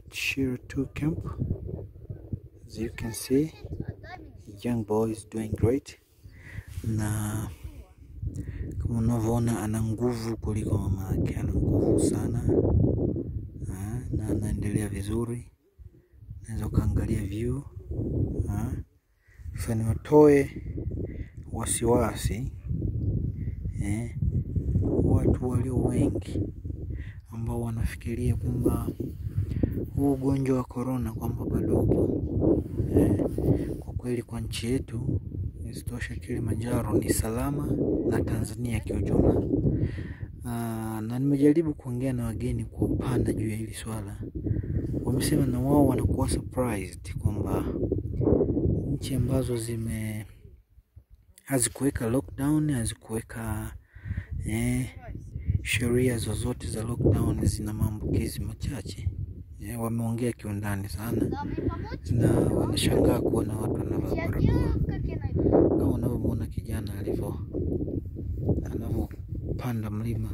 at Shiro 2 camp. As you can see, young boy is doing great, na kama unavyoona ana nguvu kuliko mama yake, ana nguvu sana ha, na anaendelea vizuri. Naweza ukaangalia view ha. Sasa niwatoe wasiwasi eh, watu walio wengi ambao wanafikiria kwamba huu ugonjwa wa korona kwamba bado upo eh, kwa kweli kwa nchi yetu isitoshe Kilimanjaro ni salama na Tanzania kiujumla. Aa, na nimejaribu kuongea na wageni kwa upana juu ya hili swala, wamesema na wao wanakuwa surprised kwamba nchi ambazo zime hazikuweka lockdown hazikuweka eh, sheria zozote za lockdown zina maambukizi machache eh, wameongea kiundani sana na wanashangaa kuona watu wanavaa barakoa kama unavyomwona kijana alivyo anavyopanda mlima.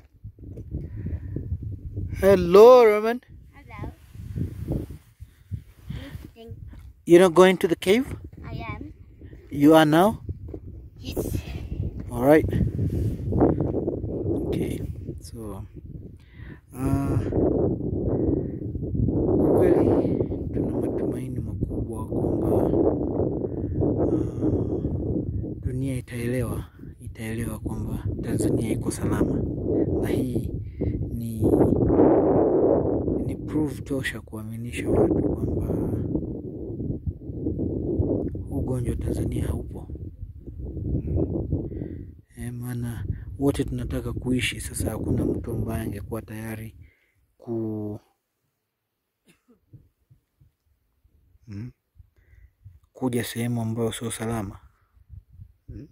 Hello Roman, Hello. Lifting. you're not going to the cave? I am. You are now? Yes. All right. Okay. So, uh, kwa kweli tuna matumaini makubwa kwamba uh, dunia itaelewa itaelewa kwamba Tanzania iko salama, na hii ni ni proof tosha kuaminisha watu kwamba huu ugonjwa Tanzania haupo. Eh, maana wote tunataka kuishi. Sasa hakuna mtu ambaye angekuwa tayari ku mm, kuja sehemu ambayo sio salama mm.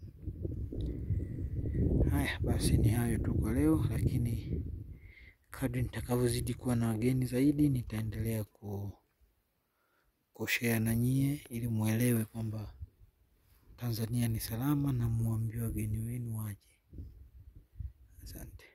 Haya basi, ni hayo tu kwa leo, lakini kadri nitakavyozidi kuwa na wageni zaidi nitaendelea ku kushare na nyie ili muelewe kwamba Tanzania ni salama na muambie wageni wenu waje. Asante.